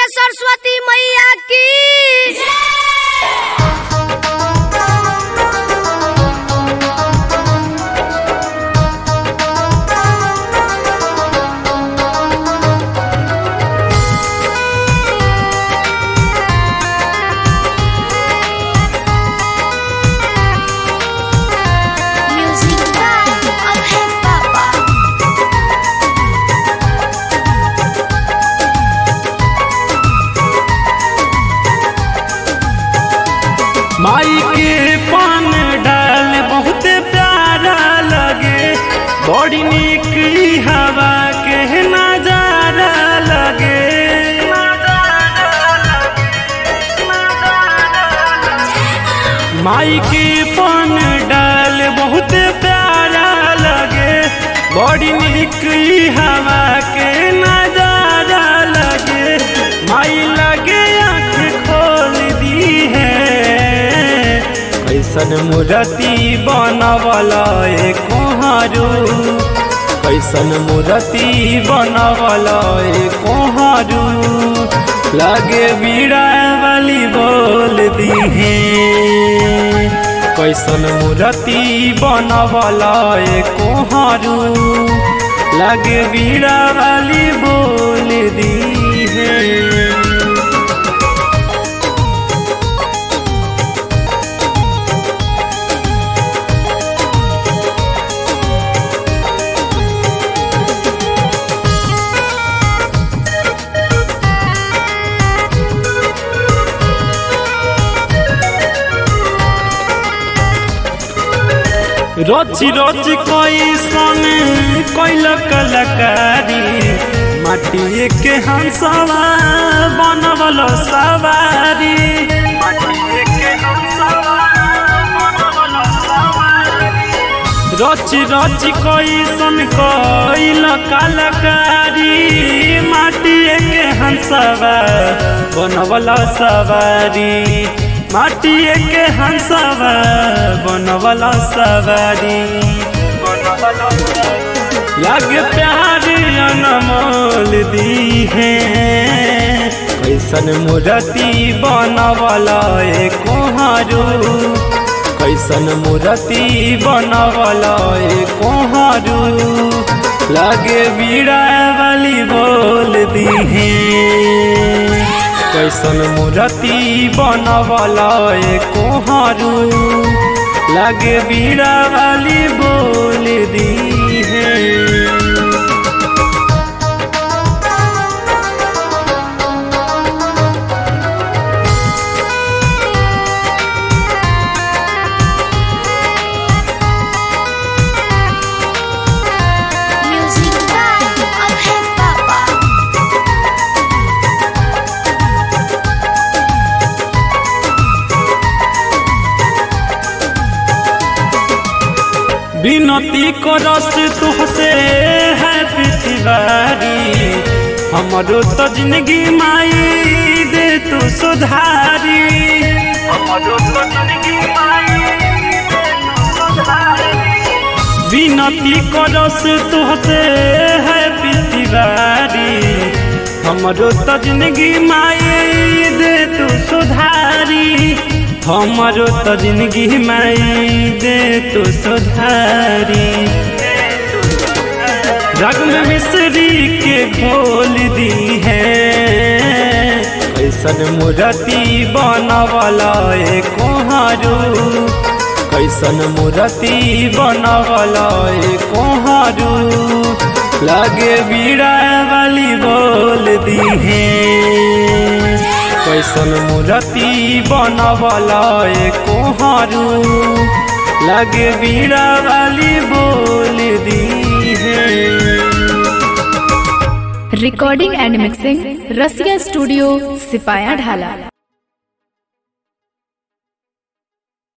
सरस्वती मैया की music by अभय पापा माई के पान डाल बहुत प्यारा लगे बड़ी निक ई हवा के नजारा लगे माई के पान डाल बहुत प्यारा लगे बड़ी निक ई हवा के नजारा लगे माई लगे आँख खोल दी है कैसन मूर्ति बनवला ए कोहारू कैसन मूर्ति बनवला ए कोहारू लगे बीड़ा वाली बोल दी है कैसन मूर्ति बनवला ए कोहारू लगे बीड़ा वाली बोल दी है रची रची कैसन कैल कलाकारी माटिए के हंसवा बनवल सवारी रची रची कैसन कैल कलाकारी माटिए के हंसवा बनवल सवारी माटिए के हंसवा बनवला सवारी लग प्यार अनमोल दी है कैसन मूर्ति बनवला ए कोहारू कैसन मूर्ति बनवला ए कोहारू लगे बीड़ा वाली बोल दी है कैसन मूर्ति बनवला ए कोहारू लगे बीड़ा वाली बोल दी है म्यूजिक बाय अभय पापा विनती करस तुहसे है पृथ्वारी हमरो तो जिंदगी माई दे तू सुधारी हमरो तो जिंदगी माई दे तू सुधारी विनती करस तुहसे है पृथ्वारी हमरो तो जिंदगी माई दे तू सुधारी हमरो तो जिंदगी माई दे तू सुधारी रग में मिश्री के घोल दी है कैसन मूर्ति बनवला ए कोहारू कैसन मूर्ति बनवला ए कोहारू लगे बीड़ा वाली बोल दी है कैसन मूर्ति बनवला ए कोहारू लगे बीड़ा वाली बोल दी है recording and mixing Rasiya studio सिपाया ढाला